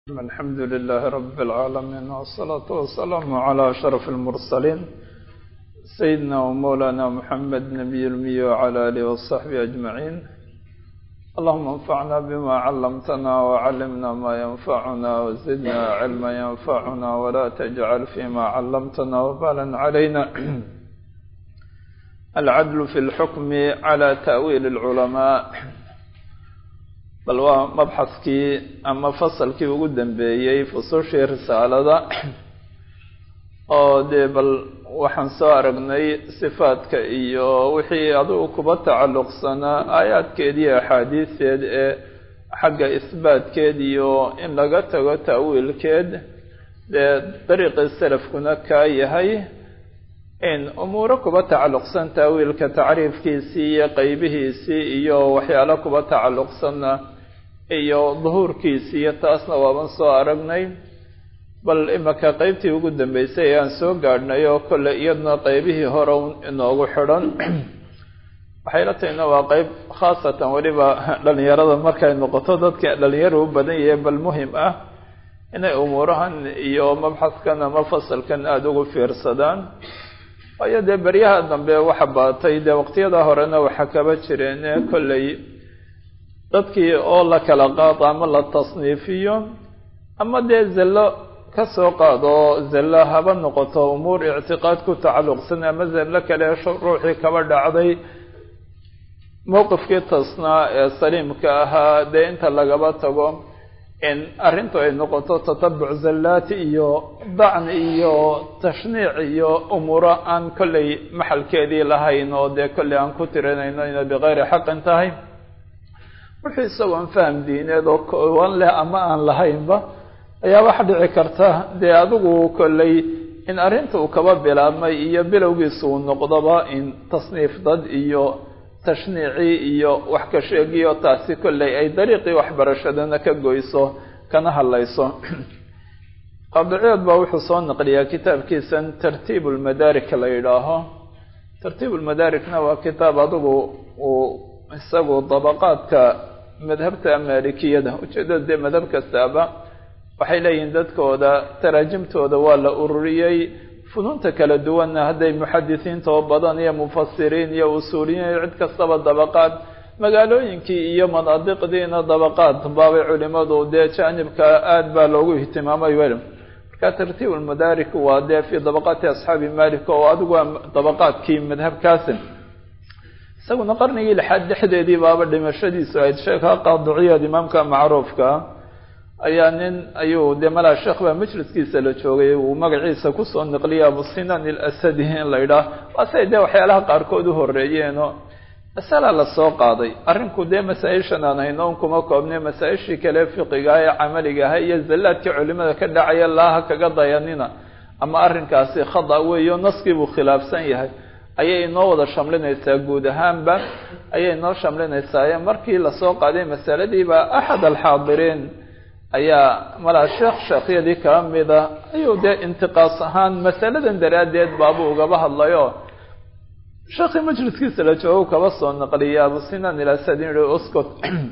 الحمد لله رب العالمين والصلاة والسلام على أشرف المرسلين سيدنا ومولانا محمد نبي المي وعلى آله وصحبه أجمعين اللهم انفعنا بما علمتنا وعلمنا ما ينفعنا وزدنا علما ينفعنا ولا تجعل فيما علمتنا وبالا علينا العدل في الحكم على تأويل العلماء bal waa mabxaskii ama fasalkii ugu dambeeyey fusushii risaalada oo dee bal waxaan soo aragnay sifaadka iyo wixii adigu kuba tacalluqsanaa aayaadkeed iyo axaadiisteed ee xagga isbaatkeed iyo in laga tago ta'wiilkeed dee dariiqii salafkuna kaa yahay in umuuro kuba tacalluqsan ta'wiilka tacriifkiisii iyo qeybihiisii iyo waxyaalo kuba tacalluqsanna iyo duhuurkiisi iyo taasna waaban soo aragnay bal imaka qeybtii ugu dambeysay ayaan soo gaadhnay oo kolle iyaduna qeybihii hore inoogu xidhan waxay la tahayna waa qeyb khaasatan weliba dhalinyarada markay noqoto dadka dhalinyara u badan yahay bal muhim ah inay umuurahan iyo mabxaskan ama fasalkan aada ugu fiirsadaan waayo dee beryaha dambe waxa baatay dee waqtiyada horena waxa kaba jireen kolley dadkii oo la kala qaado ama la tasniifiyo ama dee zello ka soo qaado zello haba noqoto umuur ictiqaad ku tacalluqsan ama zello kale ruuxii kaba dhacday mowqifkii tasnaa ee saliimka ahaa dee inta lagaba tago in arrintu ay noqoto tatabuc zallaati iyo dacni iyo tashniic iyo umuuro aan kolley maxalkeedii lahayn oo dee kolley aan ku tirinayno inay bikayri xaqin tahay wuxuu isagoon faham diineed oo koowan leh ama aan lahaynba ayaa waxa dhici karta dee adigu kolley in arrinta uu kaba bilaabmay iyo bilowgiisa uu noqdoba in tasniif dad iyo tashniici iyo wax ka sheegiyo taasi kolley ay dariiqii waxbarashadana ka goyso kana hadlayso qaadiciyood baa wuxuu soo naqliyaa kitaabkiisan tartiib ulmadaarik la yidhaaho tartiib ulmadaarikna waa kitaab adigu uu isagu dabaqaadka madhabta maalikiyada ujeedada dee madhab kastaaba waxay leeyihiin dadkooda taraajimtooda waa la ururiyey funuunta kala duwanna hadday muxadisiinta oo badan iyo mufasiriin iyo usuuliyiin iyo cid kastaba dabaqaad magaalooyinkii iyo manaadiqdiina dabaqaad baabay culimadu dee jaanibka aada baa loogu ihtimaamay wel marka tartiib ulmadaarik waa dee fii dabaqaati asxaabi malik oo adigu waa dabaqaadkii madhabkaasi isaguna qarnigii lixaad dhexdeedii baaba dhimashadiisu ahayd sheekha qaadiciyaad imaamka macruufka ayaa nin ayuu dee malaa sheekh baa majliskiisa la joogay uu magaciisa kusoo naqliyay abusinan ilasadi in la yidhaah waa siay dee waxyaalaha qaarkood u horeeyeenoo masala la soo qaaday arrinku dee masaa-ishan aan hayno un kuma koobne masaa-ishii kale fiqiga ee camaliga aha iyo zallaadkii culimada ka dhacaya laaha kaga dayanina ama arrinkaasi khada weeyo naskii buu khilaafsan yahay ayay inoo wada shamlinaysaa guud ahaanba ayay inoo shamlinaysaa markii lasoo qaaday masaladiiba axad alxaadiriin ayaa malaa sheekh sheekhyadii kala mida ayuu dee intiqaas ahaan masaladan daraaddeed baabuu ugaba hadlayo sheekhii majliskiisa la joogo kaba soo naqliya abusinan ilasadin yihi uscot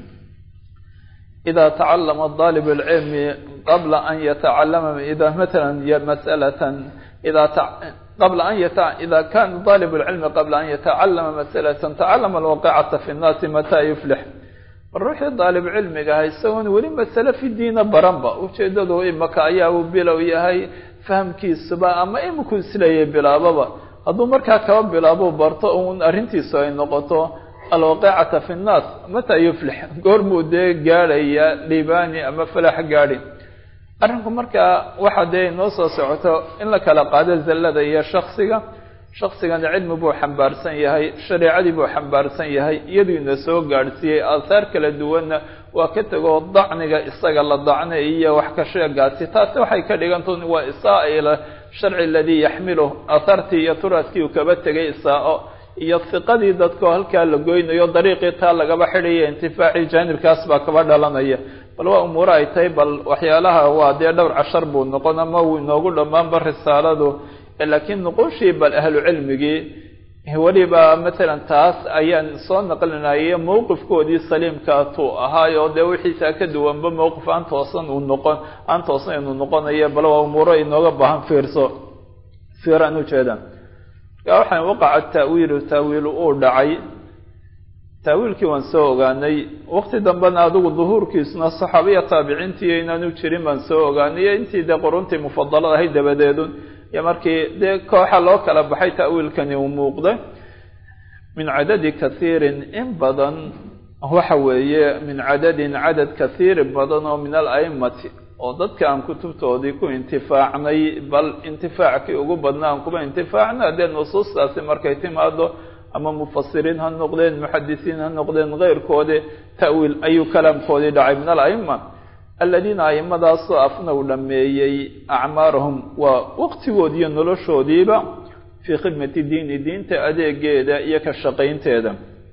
ida tacalama dalib اlcilmi qabla an yatacalama ida matala masalatan ida qabla an yata ida kana dalib اlcilmi qabla an yatacalama masalatan tacalama alwaqicata fi nnaasi mata yuflix ruuxii daalib cilmiga aha isagoon weli masale fi diina baranba ujeedadu imaka ayaa uu bilow yahay fahamkiisuba ama imikuu isleeyay bilaababa hadduu markaa kaba bilaabo barto un arrintiisu ay noqoto alwaqicata fi nnaas mata yuflix goormuu dee gaadhaya libaani ama falax gaadhi arrinku markaa waxa dee inoo soo socoto in la kala qaado zallada iyo shaksiga shaksigana cilmi buu xambaarsan yahay shareecadii buu xambaarsan yahay iyaduu ina soo gaadhsiiyey aahaar kala duwanna waa ka tegoo dacniga isaga la dacne iyo wax ka sheegaasi taasi waxay ka dhiganta waa isaa ila sharci aladii yaxmilu aahaartii iyo turaaskii uu kaba tegay isaa-o iyo hiqadii dadkao halkaa la goynayo dariiqii taa lagaba xidhaya intifaacii jaanibkaas baa kaba dhalanaya bal waa umuuro ay tahay bal waxyaalaha waa dee dhowr cashar buu noqon ama wuu inoogu dhammaanba risaaladu laakiin nuquushii bal ahlu cilmigii weliba matalan taas ayaan soo naqlinaya mowqifkoodii saliimkaatuu ahaayo dee wixiisaa ka duwanba mowqif aan toosan uu noqon aan toosan inuu noqonayo bal waa umuuro inooga baahan fiirso fiiraan ujeeda markaa waxaan waqaca taawiilu taawiilu uu dhacay taawiilkii waan soo ogaanay waqti dambena adigu duhuurkiisuna saxaabiya taabiciintii inaanu jirin baan soo ogaanay intii dee quruntii mufadalada ahayd dabadeedu iyo markii dee kooxa loo kala baxay taawiilkani uu muuqday min cadadi kathiirin in badan waxa weeye min cadadin cadad kathiirin badan oo min alaimati oo dadka aan kutubtoodii ku intifaacnay bal intifaackii ugu badna aan kuba intifaacna dee nusuustaasi markay timaado ama mufasiriin ha noqdeen muxadisiin ha noqdeen keyrkoodi ta'wiil ayuu kalaamkoodii dhacay min alaima aladiina aimadaasoo afnaw dhameeyey acmaarahum waa waqtigoodi iyo noloshoodiiba fii khidmati diini diinta adeegeeda iyo ka shaqaynteeda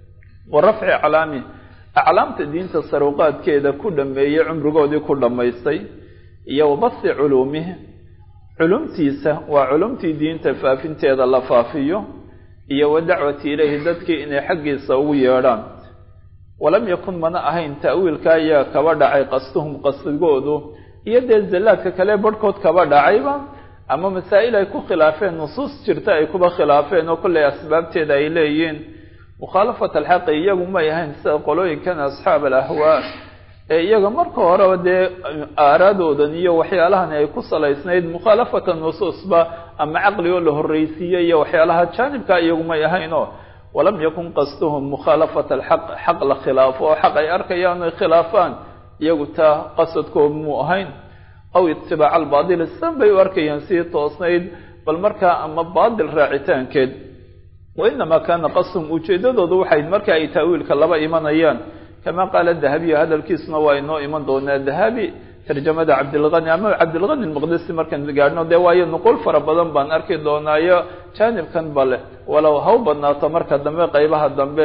wa rafci aclaami aclaamta diinta saruqaadkeeda ku dhameeyey cumrigoodii ku dhammaystay iyo wabasi culuumihi culumtiisa waa culumtii diinta faafinteeda la faafiyo iyo wa dacwati ilayhi dadkii inay xaggiisa ugu yeedhaan walam yakun mana ahayn ta'wiilka ayaa kaba dhacay qastuhum qasdigoodu iyo dee zallaadka kale barhkood kaba dhacayba ama masaa'il ay ku khilaafeen nusuus jirta ay kuba khilaafeen oo kollay asbaabteeda ay leeyihiin mukhaalafat alxaqi iyagu may ahayn sida qolooyinkan asxaab alahwaa ee iyaga marka horeba dee aaraadoodan iyo waxyaalahan ay ku salaysnayd mukhaalafata nusuusba ama caqli oo la horreysiiyey iyo waxyaalaha jaanibka iyagu may ahaynoo walam yakun qastuhum mukhaalafata alxaq xaq la khilaafo oo xaq ay arkayaan ay khilaafaan iyagu taa qasadkooda muu ahayn aw itibaaca albaadili san bay u arkayaan sii toosnayd bal markaa ama baadil raacitaankeed wa inamaa kaana qasduhum ujeedadoodu waxay marka ay taawiilka laba imanayaan kama qaala dahabiyu hadalkiisuna waa inoo iman doonaa dahabi tarjamada cabdilgani ama cabdilgani maqdisi markaan gaadhno dee waayo nuqul fara badan baan arki doonaayo jaanibkan bale walow haw badnaato marka dambe qeybaha dambe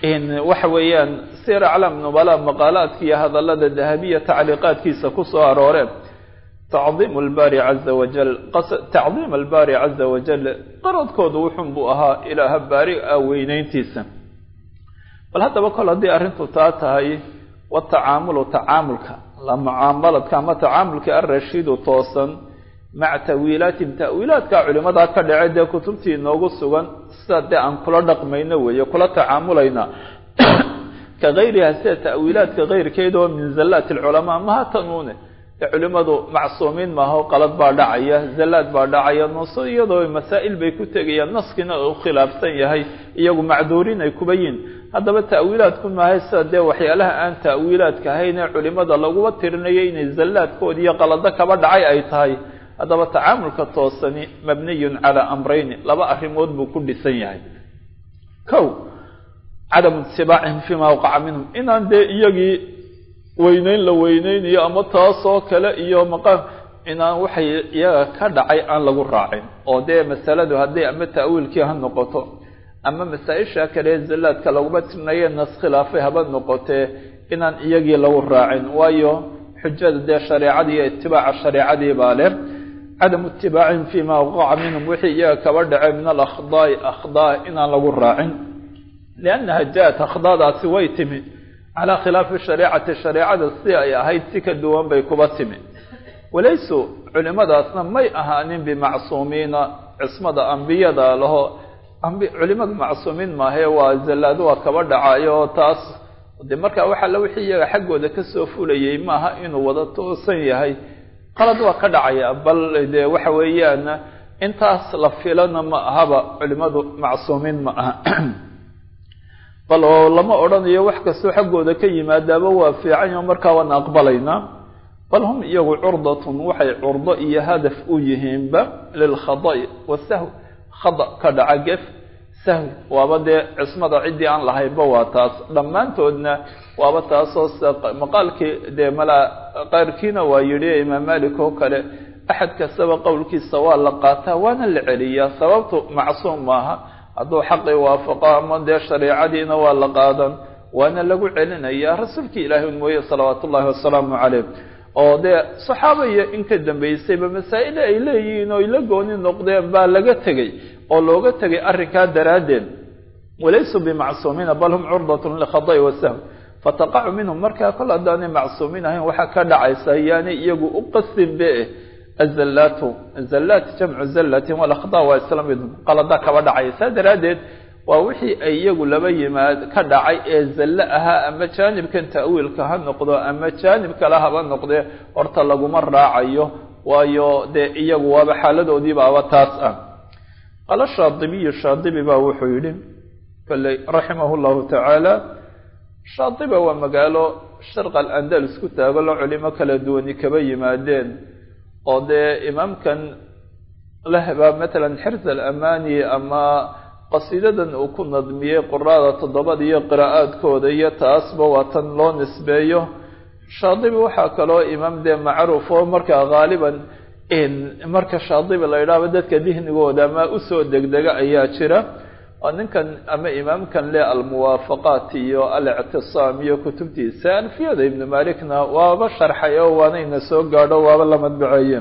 waxa weeyaan sir aclaam nubala maqaalaadka iyo hadalada dahabiya tacliiqaadkiisa kusoo arooreen tacdiim albaari caza wajal tacdiim albaari caza wajal qaradkoodu wuxun buu ahaa ilaaha baari a weyneyntiisa bal haddaba kol haddii arrintu taa tahay watacaamulu tacaamulka la mucaamaladka ama tacaamulka alrashiidu toosan maca tawiilaatim ta'wiilaadka culimadaa ka dhacay dee kutubtii inoogu sugan sida dee aan kula dhaqmayno weeye kula tacaamulayna ka gayriha sida ta'wiilaadka keyrkeed oo min zallaati alculamaa maha tanuune dee culimadu macsuumiin maaho qalad baa dhacaya zallaad baa dhacaya nuso iyadoo masaa'il bay ku tegayaan naskina u khilaafsan yahay iyagu macduuriin ay kuba yihin haddaba ta'wiilaadku maahay sida dee waxyaalaha aan ta'wiilaadka ahayn ee culimada laguba tirinayo inay zallaadkood iyo qalado kaba dhacay ay tahay haddaba tacaamulka toosani mabniyun calaa amrayni laba arrimood buu ku dhisan yahay kow cadamu itibaacihim fiima waqaca minhum inaan dee iyagii weyneyn la weyneynayo ama taasoo kale iyo maqaam inaan waxay iyaga ka dhacay aan lagu raacin oo dee masaladu hadday ama ta'wiilkii ha noqoto ama masaa-isha kale zallaadka laguma tirinaye nas khilaafay haba noqotee inaan iyagii lagu raacin waayo xujada dee shareecadii iyo itibaaca shareecadii baa leh cadamu itibaacihim fiima waqaca minhum wixii iyaga kaba dhacay min alakhdaai akhdaa inaan lagu raacin liannaha ja-at akhdaadaasi way timi calaa khilaafi shareecati shareecada si ay ahayd si ka duwan bay kuba timi walaysu culimadaasna may ahaanin bimacsuumiina cismada ambiyada laho culimadu macsuumiin maahe waa zallaado waa kaba dhacayo oo taas de markaa waxaa la wixii iyaga xaggooda kasoo fulayay maaha inuu wada toosan yahay qalad waa ka dhacaya bal de waxa weeyaan intaas la filana ma ahaba culimadu macsuumiin ma aha bal oo lama odhanayo wax kastoo xaggooda ka yimaadaaba waa fiicanyo markaa waan aqbalaynaa bal hum iyagu curdatun waxay curdo iyo hadaf u yihiinba lilkhada'i wasahw khada ka dhaca gef sahwi waaba dee cismada ciddii aan lahaynba waa taas dhammaantoodna waaba taasoo maqaalkii dee malaa qayrkiina waa yidhi imaam malik oo kale axad kastaba qowlkiisa waa la qaataa waana la celiyaa sababtu macsuum maaha hadduu xaqii waafaqo ama dee shareecadiina waa la qaadan waana lagu celinayaa rasuulkii ilaahi un mooye salawaatu ullahi wasalaamu caleyh oo dee saxaaba iyo in ka dambaysayba masaa'il ay leeyihiin oo ay la gooni noqdeen baa laga tegey oo looga tegay arrinkaa daraaddeed walaysuu bimacsuumiina bal hum curdatun likhada'i wasahw fataqacu minhum markaa kol haddaanay macsuumin ahayn waxaa ka dhacaysa yaani iyagu u qasin be azallaatu zallaat jamcu zallatin walakhda waa isla mid qalada kaba dhacaya saa daraaddeed waa wixii ay iyagu laba yimaad ka dhacay ee zallo ahaa ama jaanibkan ta'wiilka ha noqdo ama jaanib kale haba noqdee horta laguma raacayo waayo dee iyagu waaba xaaladoodii baaba taas ah qala shaadibiyu shaadibi baa wuxuu yidhi kale raximah llahu tacaala shaadiba waa magaalo sharqa alandalus ku taago la culimo kala duwani kaba yimaadeen oo dee imaamkan lehbaa matalan xirs alamani ama qasiidadan uu ku nadmiyey quraada toddobada iyo qiraa'aadkooda iyo taasba waa tan loo nisbeeyo shaadibi waxaa kaloo imaam dee macruuf oo markaa haaliban marka shaadibi la yidhaahba dadka dihnigooda ama usoo degdega ayaa jira oo ninkan ama imaamkan le almuwaafaqaat iyo alictisaam iyo kutubtiisa alfiyada ibnu malikna waaba sharxay oo waanayna soo gaadho waaba la madbaceeye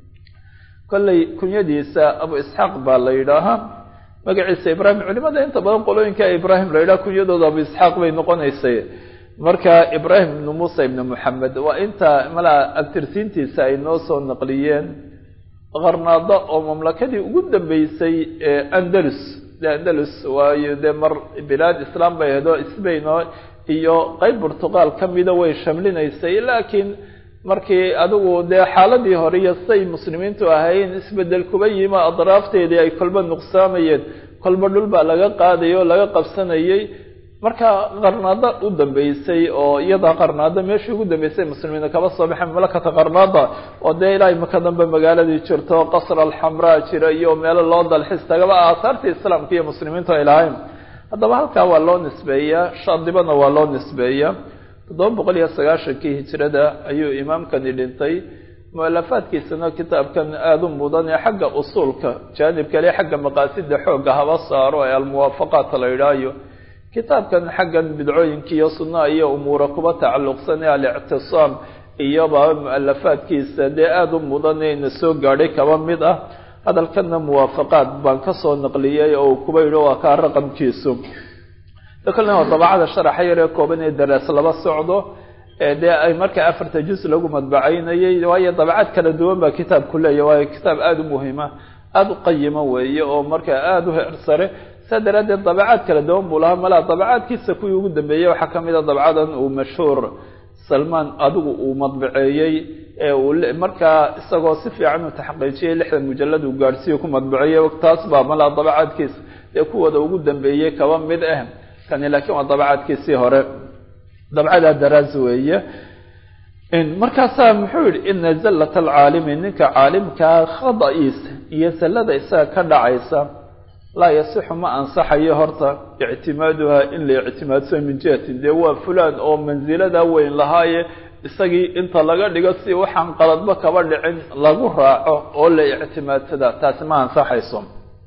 kolley kunyadiisa abu isxaaq baa la yidhaahaa magaciisa ibrahim culimada inta badan qolooyinka ibrahim la yidhaha kunyadooda abu isxaaq bay noqonaysay marka ibrahim ibnu muusa ibnu moxamed waa inta malaa abtirsiintiisa ay noo soo naqliyeen qarnaado oo mamlakadii ugu dambeysay ee andalus de andalus waayo dee mar bilaad islaam bay ahayd oo sbain oo iyo qeyb burtuqaal ka mida way shamlinaysay laakiin markii adigu dee xaaladii hore iyo say muslimiintu ahayn isbedel kuba yima adraafteedii ay kolba nuqsaamayeen kolba dhul baa laga qaadayay oo laga qabsanayay marka qarnaado u dambeysay oo iyada qarnaado meeshii ugu dambeysay muslimiina kaba soo baxeen malakata qarnaada oo dee ilaahay maka dambe magaaladii jirto qasr alxamraa jira iyo meelo loo dalxis tagaba aasaartii islaamka iyo muslimiintu ay lahayn haddaba halkaa waa loo nisbeeyaa shaadibana waa loo nisbeeyaa toddoba boqol iyo sagaashankii hijrada ayuu imaamkani dhintay mualafaadkiisana kitaabkan aada u mudan ee xagga usuulka jaanib kale xagga maqaasida xoogga haba saaro ee almuwaafaqaat la yidhaayo kitaabkan xaggan bidcooyinka iyo sunnaha iyo umuura kuba tacalluqsan ee alictisaam iyoba mualafaadkiisa dee aada u mudan ina soo gaadhay kaba mid ah hadalkana muwaafaqaad baan kasoo naqliyey oo kuba yidhi waa kaa raqamkiisu kolna waa dabacada sharaxa yar ee kooban ee daraas laba socdo dee ay marka afarta juz lagu madbacaynayay waayo dabacaad kala duwan baa kitaabku leeya waayo kitaab aada u muhima aada u qayima weeye oo marka aada u heersare saa daraaddeed dabacaad kala duwan buu lahaa malaa dabacaadkiisa kuwii ugu dambeeyey waxaa kamid a dabcadan uu mashhuur salmaan adigu uu madbaceeyey ee uu markaa isagoo si fiican u taxqiijiyey lixdan mujalad uu gaadhsiiyo ku madbaceeyey taas baa malaa dabacaadkiisa dee kuwooda ugu dambeeyey kaba mid ah kani laakiin waa dabacaadkiisii hore dabcadaa daraas weeye markaasaa muxuu yihi ina zallat alcaalimi ninka caalimkaa khada-iisa iyo sallada isaga ka dhacaysa laa yasixu ma ansaxayo horta ictimaaduha in la ictimaadsao min jihatin dee waa fulaan oo mansilada weyn lahaaye isagii inta laga dhigo si waxaan qaladba kaba dhicin lagu raaco oo la ictimaadsadaa taasi ma ansaxayso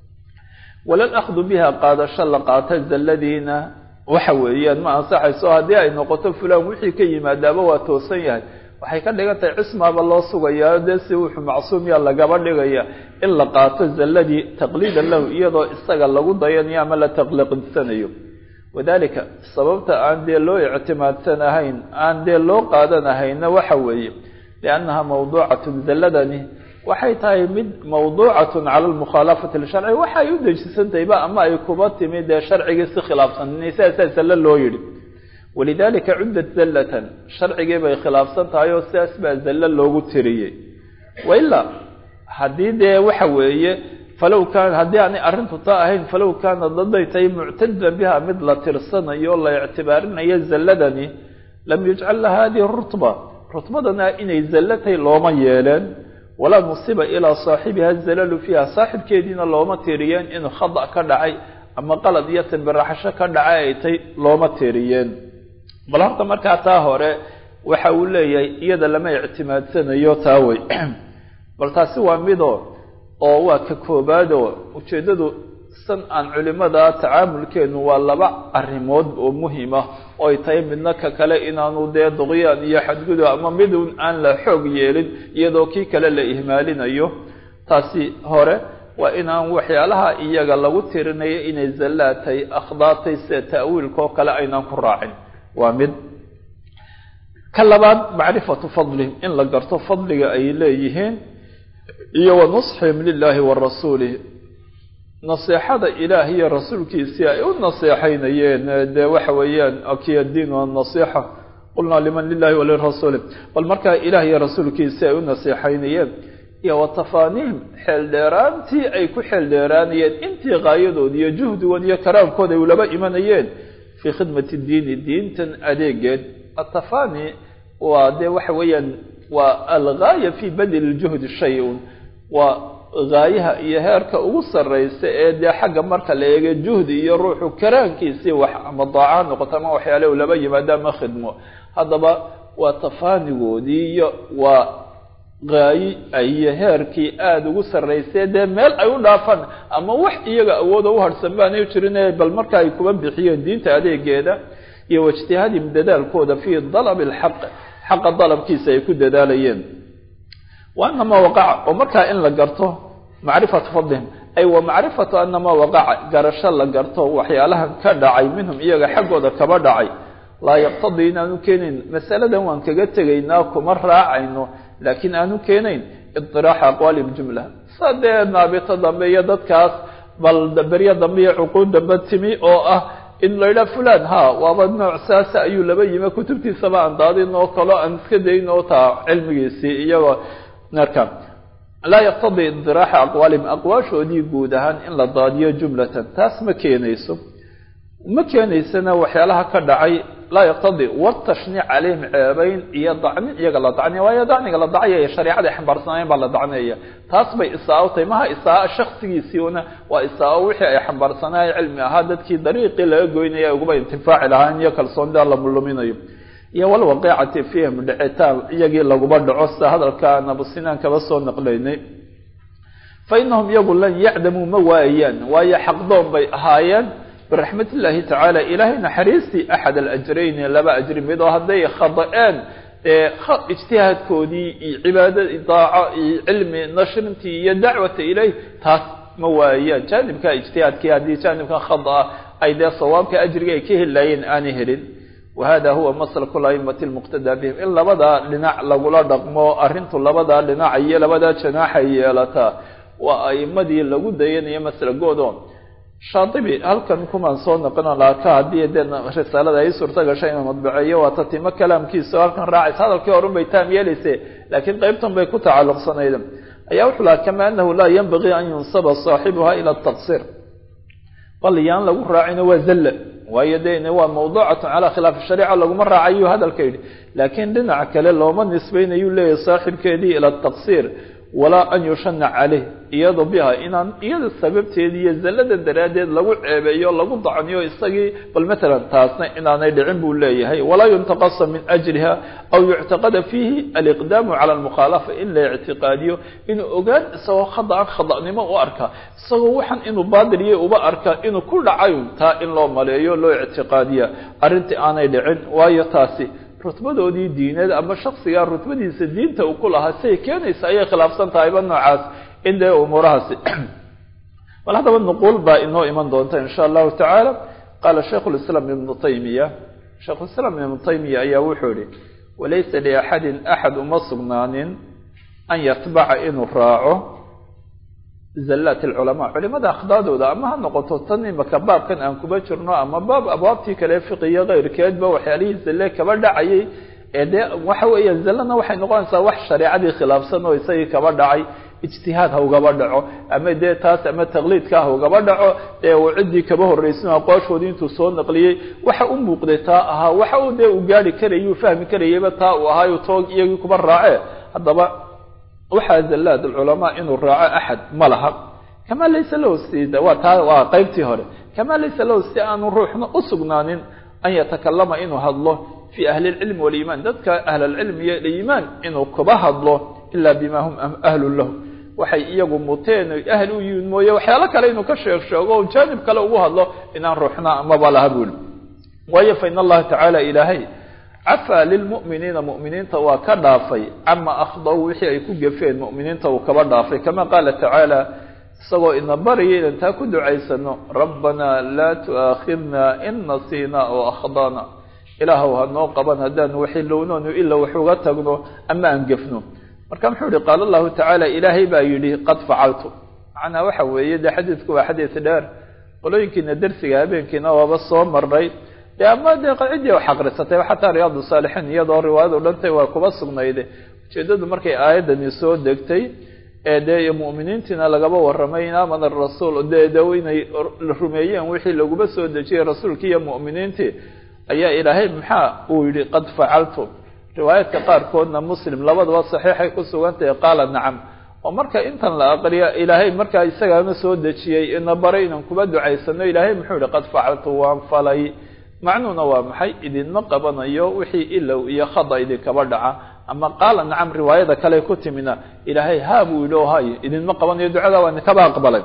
walal akhdu biha qaadasho la qaata zalladiina waxa weeyaan ma ansaxayso haddii ay noqoto fulaan wixii ka yimaadaaba waa toosan yahay waxay ka dhigan tahay cismaaba loo sugayaa dee si wuxuu macsuumya lagaba dhigaya in la qaato zalladii taqliidan lahu iyadoo isaga lagu dayanayo ama la taqliiqinsanayo wadalika sababta aan dee loo ictimaadsanahayn aan dee loo qaadanahayna waxa weeye liannaha mawduucatun zalladani waxay tahay mid mawduucatun cala almukhaalafati lisharci waxa ay u dejisantahayba ama ay kuba timi dee sharcigii si khilaafsan saasaa zalle loo yidhi walidalika cuddat zallatan sharcigii bay khilaafsan tahay oo sidaas baa zalle loogu tiriyey wailaa haddii dee waxa weeye falow kaana haddii aanay arrintu taa ahayn falow kaana daday tahay muctadan biha mid la tirsanayo la ictibaarinayo zalladani lam yujcal laha hadihi rutba rutbadana inay zallo tahay looma yeeleen walaa nusiba ilaa saaxibiha zalalu fiiha saaxibkeediina looma tiriyeen inuu khada ka dhacay ama qalad iyo tambiraxasho ka dhacay ay tay looma tiriyeen bal horta markaa taa hore waxa uu leeyahay iyada lama ictimaadsanayo taa wey bal taasi waa midoo oo waa ka koobaadoo ujeeddadu san aan culimada tacaamulkeenu waa laba arrimood oo muhima oo ay tahay midna ka kale inaanu dee duqyaan iyo xadgudub ama midun aan la xoog yeelin iyadoo kii kale la ihmaalinayo taasi hore waa inaan waxyaalaha iyaga lagu tirinayo inay zallaatay akhdaatay sida ta'wiilka oo kale aynaan ku raacin waa mid ka labaad macrifatu fadlihim in la garto fadliga ay leeyihiin iyo wa nusxihim lilaahi wa rasuulih naseexada ilaah iyo rasuulkiisii ay u naseexaynayeen dee waxa weeyaan akiya diin wa nasiixa qulnaa liman lilahi walirasuuli bal markaa ilaah iyo rasuulkiisii ay u naseexaynayeen iyo wa tafaaniihim xeeldheeraantii ay ku xeeldheeraanayeen intii qaayadood iyo juhdigood iyo karaamkooda ay ulaba imanayeen fii khidmati diini diintan adeegeed atafani waa dee waxa weeyaan waa algaaya fi badli ljuhdi shay-un waa gaayaha iyo heerka ugu sarraysa ee dee xagga marka la eega juhdi iyo ruuxu karaankiisii wax ama daaca noqoto ama waxyaale u laba yimaado ama khidmo haddaba waa tafaanigoodii iyo waa gaayi iyo heerkii aada ugu sarraysay dee meel ay u dhaafaan ama wax iyaga awooda u harhsan baanay jirin bal marka ay kuba bixiyeen diinta adeegeeda iyo waijtihaadihim dadaalkooda fii dalabi alxaq xaqa dalabkiisa ay ku dadaalayeen wa anamaa waqaca oo markaa in la garto macrifatu fadlihim ay wa macrifatu anamaa waqaca garasho la garto waxyaalahan ka dhacay minhum iyaga xaggooda kaba dhacay laa yaqtadii inaanu keenayn masaladan waan kaga tegaynaa kuma raacayno laakiin aanu keenayn idiraaxa aqwaali ljumla sa dee naabito dambe iyo dadkaas bal beryo dambe iyo cuquud dambe timi oo ah in la yidhaha fulan ha waaba nooc saasa ayuu laba yimi kutubtiisaba aan daadin oo kaloo aan iska dayn oo taa cilmigiisii iyagoo marka laa yaqtadii idiraaxa aqwaalihim aqwaashoodii guud ahaan in la daadiyo jumlatan taas ma keenayso ma keenaysana waxyaalaha ka dhacay laa yaqtadii watashniic calayhim ceebayn iyo dacni iyaga la dacniya waayo dacniga la dacaya shareecada ay xambaarsanayen baa la dacnaya taas bay isaa-o tahay maha isaa-o shaksigiisiina waa isaa-o wixii ay xambaarsanayen cilmi ahaa dadkii dariiqii laga goynaya uguba intifaaci lahaan iyo kalsoonida la luminayo iyo walwaqiicati fiihim dhicitaan iyagii laguba dhaco sida hadalka aan abusinaan kaba soo naqlaynay fa inahum iyagu lan yacdamuu ma waayaan waayo xaqdoon bay ahaayeen biraxmat illaahi tacaala ilaahay naxariistii axad alajrayni laba ajri mid oo hadday khada-een ijtihaadkoodii iyo cibaada daaco iyo cilmi nashrintii iyo dacwata ilayh taas ma waayaan jaanibka ijtihaadkii haddii jaanibkan khada-a ay dee sawaabka ajriga ay ka helaayeen aanay helin wahada huwa maslaku laimati lmuqtadaa bihim in labadaa dhinac lagula dhaqmo arrintu labadaa dhinaca iyo labadaa janaaxay yeelataa waa aimadii lagu dayanayo maslagoodo shaatibi halkan kumaan soo noqono laaka haddii dee risaalada ay suurta gashay inuu madbaceeyo waa tatimo kalaamkiisa oo halkan raacaysa hadalkii horun bay taam yeelayse laakiin qeybtan bay ku tacalluqsanayd ayaa wuxuu lahaa kama anahu laa yanbagii an yunsaba saaxibuha ila taqsir bal yaan lagu raacino waa zalla waayo de waa mawduucatu calaa khilaafi shariica laguma raacayu hadalka yidhi laakiin dhinaca kale looma nisbaynayu leeyahy saaxibkeedii ila taqsiir walaa an yushana caleyh iyado biha inaan iyada sababteedii iyo zallada daraaddeed lagu ceebeeyo lagu dacniyo isagii bal matalan taasna inaanay dhicin buu leeyahay walaa yuntaqasa min ajriha aw yuctaqada fiihi aliqdaamu cala almukhaalafa in la ictiqaadiyo inuu ogaan isagoo khadaan khada'nimo u arka isagoo waxan inuu baadiliye uba arka inuu ku dhacayo taa in loo maleeyo loo ictiqaadiya arrintii aanay dhicin waayo taasi rutbadoodii diineed ama shaksigaa rutbadiisa diinta uu ku lahaa siay keenaysa ayay khilaafsan tahayba noocaas in dee umuurahaasi bal haddaba nuquul baa inoo iman doonta insha allahu tacaala qaala shaikhu lislaam ibnu taymiya shaikhulislaam ibnu taymiya ayaa wuxuu yihi walaysa liaxadin axad uma sugnaanin an yatbaca inuu raaco zallaat alculamaa culimada akhdaadooda ama ha noqoto tan imaka baabkan aan kuba jirno ama baab abwaabtii kale fiqiyo keyrkeedba waxyaalihii zalle kaba dhacayay ee dee waxa weeya zallana waxay noqonaysaa wax shareecadii khilaafsan oo isagii kaba dhacay ijtihaad ha ugaba dhaco ama dee taas ama taqliidka ha ugaba dhaco ee uu ciddii kaba horraysin aqwaashoodii intuu soo naqliyey waxa u muuqday taa ahaa waxa uu dee uu gaari karayay uu fahmi karayayba taa uu ahaayo toog iyagii kuba raace haddaba waxaa zallaad alculamaa inuu raaco axad ma laha kamaa laysa lahu si waa taa waa qeybtii hore kamaa laysa lahu si aanu ruuxna u sugnaanin an yatakalama inuu hadlo fii ahli lcilmi waliimaan dadka ahl alcilmi iyo iimaan inuu kuba hadlo ila bima hum ahlu lahu waxay iyagu muteen oy ahal u yihiin mooye waxyaalo kale inuu ka sheeg sheego o jaanib kale ugu hadlo inaan ruuxna amaba laha buuli waayo fa in allaha tacaala ilaahay cafaa lilmu'miniina mu'miniinta waa ka dhaafay cama akhdaw wixii ay ku gefeen mu'miniinta uu kaba dhaafay kama qaala tacaala isagoo ina baraya inan taa ku ducaysano rabbanaa laa tu'aakhidna in nasiina oo akhdana ilaahow hanoo qaban haddaanu waxilownoonu ila wax uga tagno ama aan gefno marka muxuu yihi qaala allahu tacaala ilaahay baa yidhi qad facaltu macnaa waxa weeye dee xadiidku waa xadiis dheer qolooyinkiina dersiga habeenkiina waaba soo marnay dee ama dee ciddii wax aqrisatay xataa riyaadu saalixiin iyadoo riwaayadu dhantay waa kuba sugnayde ujeedadu markay aayaddani soo degtay ee dee mu'miniintiina lagaba warramay in aamana rasuul dee de inay rumeeyeen wixii laguba soo dejiyey rasuulkii iyo mu'miniintii ayaa ilaahay maxaa uu yihi qad facaltu riwaayaadka qaarkoodna muslim labadaba saxiixay ku sugan tahay qaala nacam oo marka intan la aqriya ilaahay markaa isagaana soo dejiyey ina baray inaan kuba ducaysano ilaahay muxuu yihi qad facaltu waan falay macnuhuna waa maxay idinma qabanayo wixii ilow iyo khada idinkaba dhaca ama qaala nacam riwaayada kale ku timina ilaahay haa buu yidhi oo hay idinma qabanayo ducada waa idinkaba aqbalay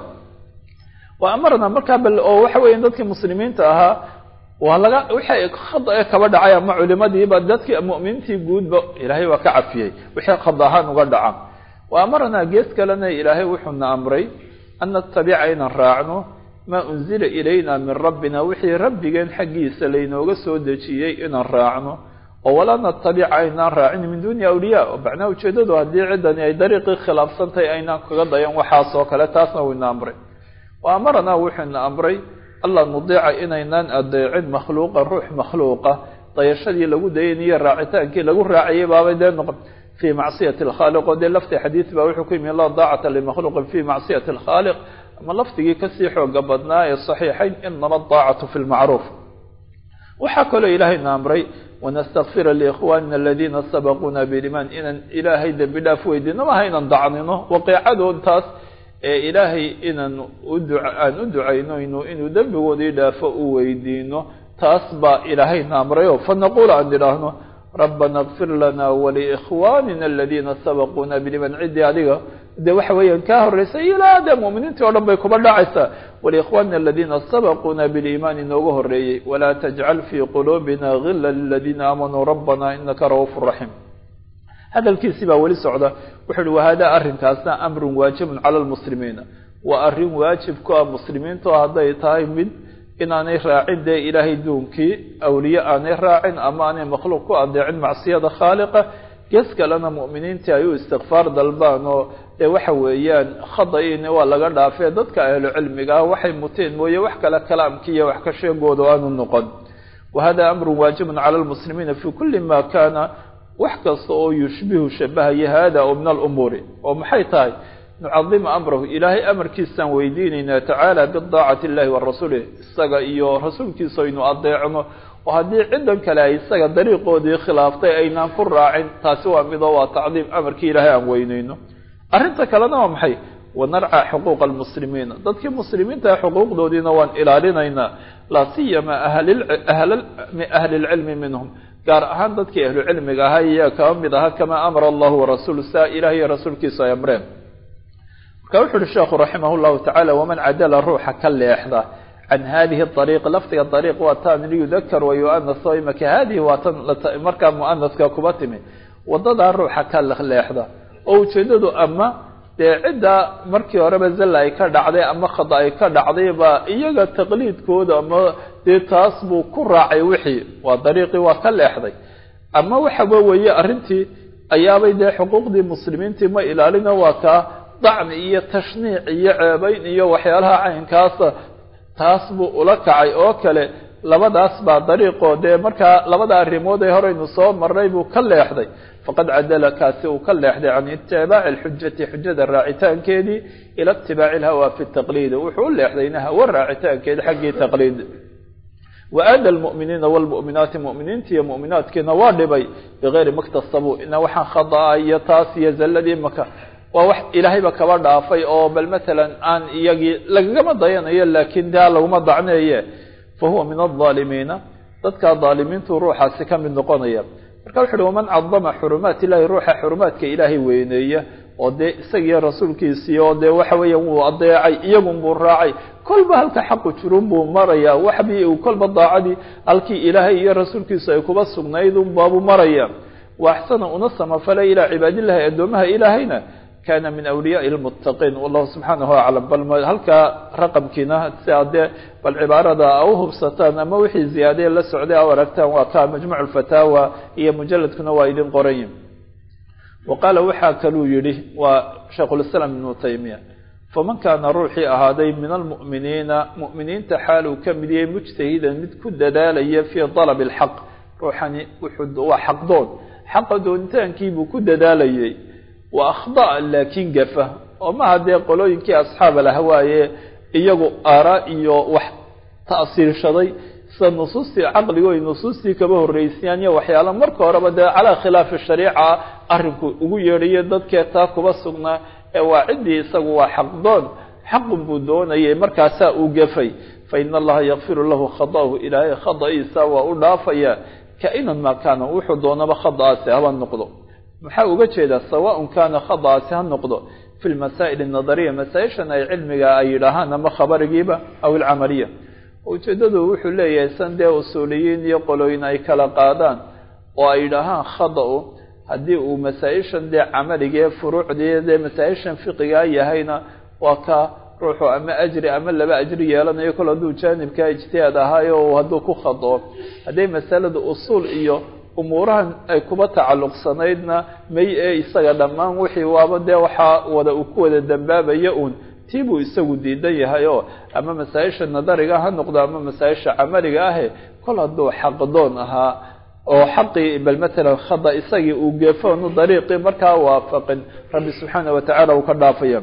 wa amarna markaa bal oo waxa weya dadkii muslimiinta ahaa waa laga wixii khada ee kaba dhacay ama culimadiiba dadkii mu'miniintii guudba ilaahay waa ka cafiyey wixii khada ahaan uga dhaca wa amarnaa gees kalena ilaahay wuxuuna amray an natabica inaan raacno maa unzila ilayna min rabbina wixii rabbigeen xaggiisa laynooga soo dejiyey inaan raacno oo walaa natabica aynaan raacin min duuni awliyaa oo macnaha ujeedadu haddii ciddani ay dariiqii khilaafsantahay aynaan kaga dayan waxaas oo kale taasna wayna amray wa amaranaa wuxuuna amray alla nudiica inaynaan adeecin makhluuqa ruux makhluuqa dayashadii lagu dayaniyo raacitaankii lagu raacayay baabay dee noqon fii macsiyati alkhaaliq oo dee lafti xadiid baa wuxuu ku yimi laa daacata limakhluuqin fii macsiyati alkhaaliq ama lafdigii kasii xooga badnaa ee saxiixayn inama daacatu fi lmacruuf waxaa kaloo ilaahayna amray wanastakfira liikhwanina aladiina sabaquuna bilimaan inaan ilaahay dembi dhaaf weydiino maha inaan dacnino waqiicadoon taas ee ilaahay inaan aan u ducaynayno inuu dembigoodii dhaafo u weydiino taas baa ilaahayna amrayo fanaquul aan idhaahno rabbana kfir lana waliikhwanina aladiina sabaquuna biliman ciddii adiga de waxa weeyaan kaa horreysay ilaa dee mu'miniintii o dhan bay kuba dhacaysaa waliikhwanina aladiina sabaquuna biliimaani nooga horreeyey walaa tajcal fii quluubina gila liladiina aamanuu rabbana inaka ra'uufu raxiim hadalkiisii baa weli socda wuxu uhi wahada arrinkaasna amrun waajibun cala lmuslimiina waa arrin waajib ku ah muslimiinto hadday tahay mid inaanay raacin dee ilaahay duunkii awliye aanay raacin ama aanay makhluuq ku adeecin macsiyada khaaliqa gees kalena mu'miniintii ay u istikfaar dalbaan oo dee waxa weeyaan khada-iini waa laga dhaafee dadka ahlu cilmiga ah waxay muteen mooye wax kale kalaamkiiyo wax ka sheegooda aanu noqon wahada amrun waajibun cala lmuslimiina fi kuli ma kana wax kasta oo yushbihu shabahaya hada oo min alumuuri oo maxay tahay nucadima amrahu ilaahay amarkiisaan weydiinaynaa tacaala bidaacati illahi wa rasuulih isaga iyo rasuulkiisa aynu adeecno oo haddii ciddan kale ay isaga dariiqoodii khilaaftay aynaan ku raacin taasi waa midoo waa tacdiim amarkii ilaahay aan weyneyno arrinta kalena waa maxay wanarca xuquuqa almuslimiina dadkii muslimiinta xuquuqdoodiina waan ilaalinaynaa laa siyama ahli lcilmi minhum gaar ahaan dadkii ahlu cilmiga ahaa iyaa kaba mid ahaa kamaa amara allahu warasuulu saa ilaah iyo rasuulkiisa ay amreen marka wuxu uhi sheekhu raximah llahu tacaala waman cadala ruuxa ka leexda can hadihi ariiq lafdiga ariiq waa tan liyudakar wayuanas oo imaka hadihi waa tan markaa muanaska kuba timi wadadaa ruuxa ka leexda oo ujeedadu ama dee cidda markii horeba zalla ay ka dhacday ama khada ay ka dhacday baa iyaga taqliidkooda ama dee taas buu ku raacay wixii waa dariiqii waa ka leexday ama waxaba weeye arrintii ayaabay dee xuquuqdii muslimiintii ma ilaalino waa kaa dacni iyo tashniic iyo ceebayn iyo waxyaalaha caynkaasa taas buu ula kacay oo kale labadaas baa dariiqoo dee markaa labada arrimood ee horeynu soo marnay buu ka leexday faqad cadala kaasi uu ka leexday can itibaaci alxujati xujada raacitaankeedii ila itibaaci alhawa fi taqliid wuxuu u leexdayna hawo raacitaankeedi xaggii taqliid waada almu'miniina waalmu'minaati mu'miniinta iyo mu'minaadkiina waa dhibay bigayri maktasabuu ina waxaan khada'a iyo taas iyo zalladii maka waa wax ilaahayba kaba dhaafay oo bal matalan aan iyagii lagagama dayanayo laakiin daa laguma dacneeye fa huwa min aldaalimiina dadka daalimiintu ruuxaasi ka mid noqonaya marka wuxu uhi waman cadama xurumaat illahi ruuxa xurumaadka ilaahay weyneeya oo dee isagiiyo rasuulkiisii oo dee waxa weeya wuu adeecay iyagun buu raacay kolba halka xaqu jirun buu maraya waxbii uu kolba daacadii halkii ilaahay iyo rasuulkiisu ay kuba sugnayd unbaabuu maraya wa axsana una samafalay ilaa cibaadillahi addoomaha ilaahayna kana min awliyaai lmuttaqiin wallahu subxaanahu aclam bal halkaa raqamkiina si aad dee bal cibaarada a u hubsataan ama wixii ziyaadee la socday a aragtaan waa ka majmuc lfataawa iyo mujaladkuna waa idin qorayin wa qaala waxaa kaluu yidhi waa shaykhulislaam ibnu taymiya faman kaana ruuxii ahaaday min almu'miniina mu'miniinta xaal uu ka mid yahay mujtahidan mid ku dadaalaya fii dalabi alxaq ruuxani wuxuu waa xaqdoon xaqa doonitaankiibuu ku dadaalayay wa akhdaa laakiin gafa oo maha dee qolooyinkii asxaab alahwaaye iyagu aaraa iyo wax ta'siirshaday sida nusuustii caqligo ay nusuustii kaba horreysayaan iyo waxyaala marka horeba dee calaa khilaafi shariica arrinku ugu yeedhayo dadkee taa kuba sugnaa ee waa ciddii isagu waa xaqdoon xaqun buu doonayay markaasaa uu gafay fa ina allaha yakfiru lahu khada'ahu ilaahay khada'iisa waa u dhaafaya ka-inan maa kaana wuxuu doonaba khada'aasi haba noqdo maxaa uga jeedaa sawaaءn kaana khada'aasi ha noqdo fi lmasaa'il الnadariya masaa-ishan ay cilmiga ay yidhaahaan ama khabarigiiba aw ilcamaliya ujeeddadu wuxuu leeyahay san dee usuuliyiin iyo qolooyin ay kala qaadaan oo ay yidhaahaan khada-u haddii uu masaa-ishan dee camaligae furuucdii dee masaa-ishan fiqigaa yahayna waa ka ruuxu ama ajri ama laba ajri yeelanayo kol hadduu jaanibkaa ijtihaad ahaayo hadduu ku khado hadday masalada usuul iyo umuurahan ay kuba tacalluqsanaydna may ee isaga dhammaan wixii waaba dee waxaa wada uu ku wada dambaabaya uun tii buu isagu diidan yahay oo ama masaa-isha nadariga ha noqdo ama masaa-isha camaliga ahe kol hadduu xaqdoon ahaa oo xaqii bal matalan khada isagii uu geefoonu dariiqii markaa waafaqin rabbi subxaana wa tacala uu ka dhaafaya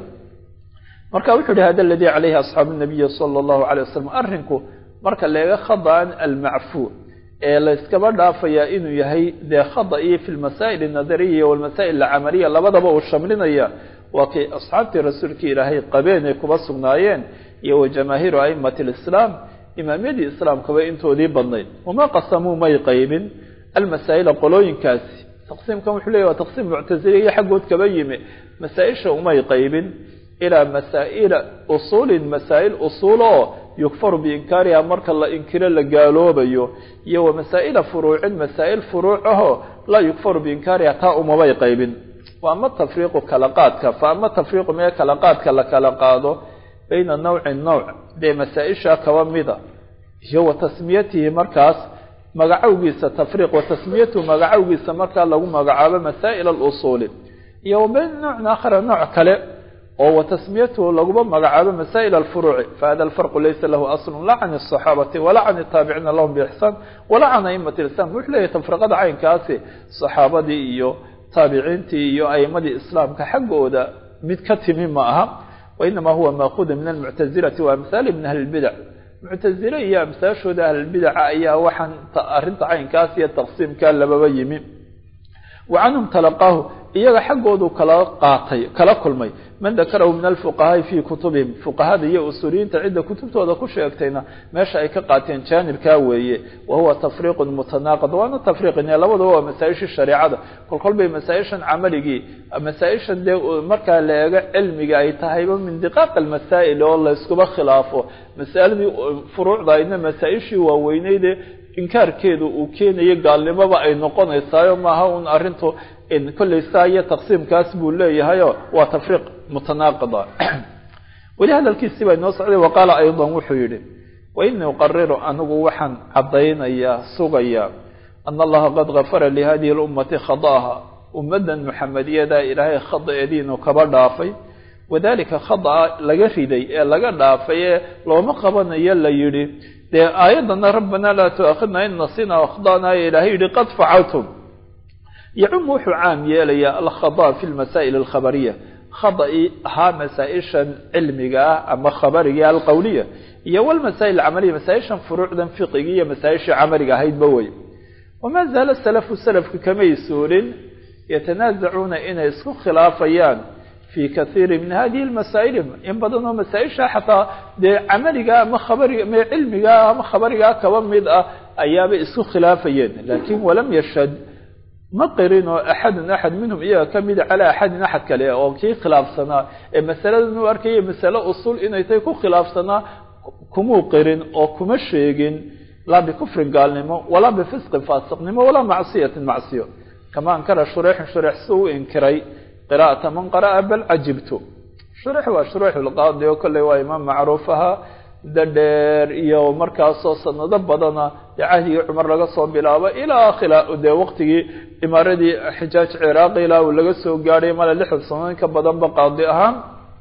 marka wuxuu yihi hada aladii calayhi asxaabu nabiyi sala allahu alay wasalam arrinku marka leega khadaan almacfuu ee la yskaba dhaafayaa inuu yahay dee khada-ii fi lmasaa'il alnadariya walmasaa'il alcamaliya labadaba uu shamlinaya waa kay asxaabtii rasuulkii ilaahay qabeen ay kuba sugnaayeen iyo wa jamaahiiru aimati alislaam imaamyadii islaamkaba intoodii badnayd wama qasamuu may qaybin almasaa'ila qolooyinkaasi taqsiimkan wuxuu leeyahy waa taqsiim muctasiliya xaggood kaba yimi masaa-isha umay qaybin ilaa masaa'ila usuulin masaa'il usuul oo yukfaru biinkaariha marka la inkiro la gaaloobayo iyo wa masaa'ila furuucin masaa'il furuuc ahoo laa yukfaru biinkaariha taa umabay qaybin wa ama tafriiqu kala qaadka fa ama tafriiqu mee kala qaadka la kala qaado bayna nawcin nawc dee masaa-isha kaba mida iyo wa tasmiyatihi markaas magacowgiisa tafriiq wa tasmiyatuhu magacowgiisa markaa lagu magacaabo masaa'il alusuuli iyo wa bayna nawcin aakhara nooc kale oo wa tasmiyatuhu laguma magacaabo masaa'il alfuruuci fahada alfarqu laysa lahu aslun laa can asaxaabati walaa can ataabiciina lahum biixsaan walaa can aimati islam wuxuu leeyahy tafriqada caynkaasi saxaabadii iyo taabiciintii iyo aimadii islaamka xaggooda mid ka timi ma aha wainama huwa maakuuda min almuctazilati wa amhaali min ahli lbidac muctazile iyo amsaashooda ahlilbidaca ayaa waxaan arrinta caynkaas iyo taqsiimka lababa yimi wa canhum talaqaahu iyaga xaggoodu kala qaatay kala kulmay man dakarahu min alfuqahaai fii kutubihim fuqahada iyo usuuliyiinta cidda kutubtooda ku sheegtayna meesha ay ka qaateen jaanibkaa weeye wa huwa tafriiqun mutanaaqid waana tafriiqin labadaba waa masaa-ishii shareecada kolkol bay masaa-ishan camaligii masaa-ishan dee markaa la eego cilmiga ay tahayba min diqaaq almasaa'il oo la iskuba khilaafo masaaladii furuucda aydna masaa-ishii waaweyneydee inkaarkeedu uu keenayo gaalnimoba ay noqonaysaayo maaha un arrintu kollay saa iyo taqsiimkaas buu leeyahayo waa tafriiq mutanaaqida weli hadalkiisii baa inoo socday wa qaala aydan wuxuu yidhi wa inii uqariru anigu waxaan caddaynayaa sugayaa ana allaha qad gafara lihadihi lummati khada'aha ummaddan muxamediyada ilaahay khada-eediinu kaba dhaafay wadalika khada-a laga riday ee laga dhaafay ee looma qabanayo la yidhi dee aayaddana rabbanaa laa tu'aakhidna in nasina akhda'na ee ilaahay yidhi qad facaltum yacum wuxuu caam yeelayaa alkhada fi lmasaa'il alkhabariya khada-i ahaa masaa-ishan cilmiga ah ama khabariga alqowliya iyo walmasaa'il alcamaliya masaa-ishan furuucdan fiqiga iyo masaa-ishii camaliga ahaydba wey wamaa zaala salafu salafka kamay suurin yatanaasacuuna inay isku khilaafayaan fi kaiiri min hadihi lmasaa'ili in badan oo masaa-isha xataa dee camaliga ama khabariga ama cilmiga ama khabarigaa kaba mid ah ayaabay isku khilaafayeen laakin walam yashhad ma qirin oo axadun axad minhum iyaga ka mida calaa axadin axad kale oo kii khilaafsanaa ee masaladan u arkaya masale usul inay tahay ku khilaafsanaa kumuu qirin oo kuma sheegin laa bikufrin gaalnimo walaa bifisqin faasiqnimo walaa macsiyatin macsiyo kama ankara shureexun shureex si u inkiray qira'ata man qara'a bal cajibtu shureex waa shureex lqaadi oo kolley waa imaam macruuf ahaa muddo dheer iyo markaasoo sanado badana dee cahdigii cumar laga soo bilaabo ilaa khila dee waqtigii imaaradii xijaaj ciraaqi ilaa uu laga soo gaadhay male lixdan sanood ka badanba qaadi ahaan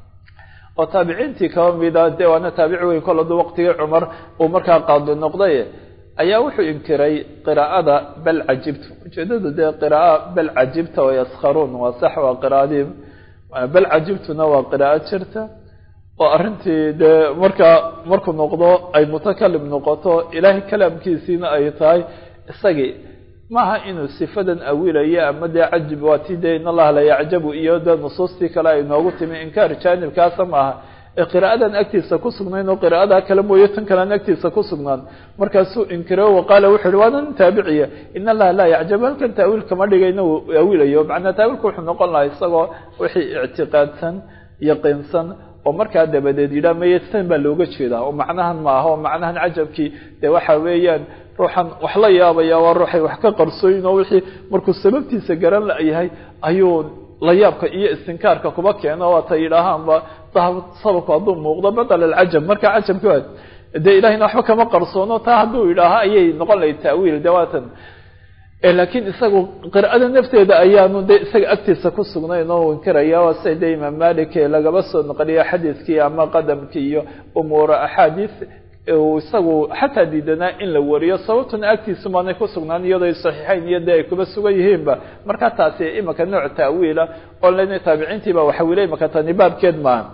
oo taabiciintii kaba mida dee waana taabici weyn kol haduu waqtigii cumar uu markaa qaadi noqday ayaa wuxuu inkiray qiraa'ada bal cajibtu ujeedadu dee qira'a bal cajibta oo yaskharuun waa sax waa qiraa'adii bal cajibtuna waa qiraa'o jirta oo arrintii dee markaa markuu noqdo ay mutakalim noqoto ilaahay kalaamkiisiina ay tahay isagii maaha inuu sifadan awilayo ama dee cajib waa ti dee in allaha la yacjabu iyo dee nusuustii kale ay noogu timi inkaar jaanibkaasa maaha ee qiraa'adan agtiisa ku sugnayn oo qiraa'adaa kale mooye tan kalean agtiisa ku sugnaan markaasuu inkiro waqaala wuxu uhi waanan taabiciya in allaha laa yacjabu halkan taawiil kama dhigayna uu awilayo macnaa taawiilku wuxuu noqon lahaa isagoo wixii ictiqaadsan yaqiinsan oo markaa dabadeed yidhaha maya san baa looga jeedaa oo macnahan ma aha oo macnahan cajabkii dee waxa weeyaan ruuxan wax la yaabaya waa ruuxay wax ka qarsooyin oo wixii markuu sababtiisa garan layahay ayuu la yaabka iyo istinkaarka kuba keeno waata yidhaahaanba sababku hadduu muuqdo badal alcajab marka cajabki waa dee ilahayna waxba kama qarsoono taa hadduu yidhaaha ayay noqon lahay taawiil de waatan laakiin isagu qira'ada nafteeda ayaanu de isaga agtiisa ku sugnayn oo inkiraya waa sida de imaam malik lagaba soo noqliya xadiiskii ama qadamkii iyo umuura axaadiis isagu xataa diidanaa in la wariyo sababtuna agtiisu maanay ku sugnaan iyadoo ay saxiixayn iyo dee ay kuba sugan yihiinba marka taasi imaka nooc taawiila oo lena taabiciintiiba waxawila imaka tani baabkeed maaha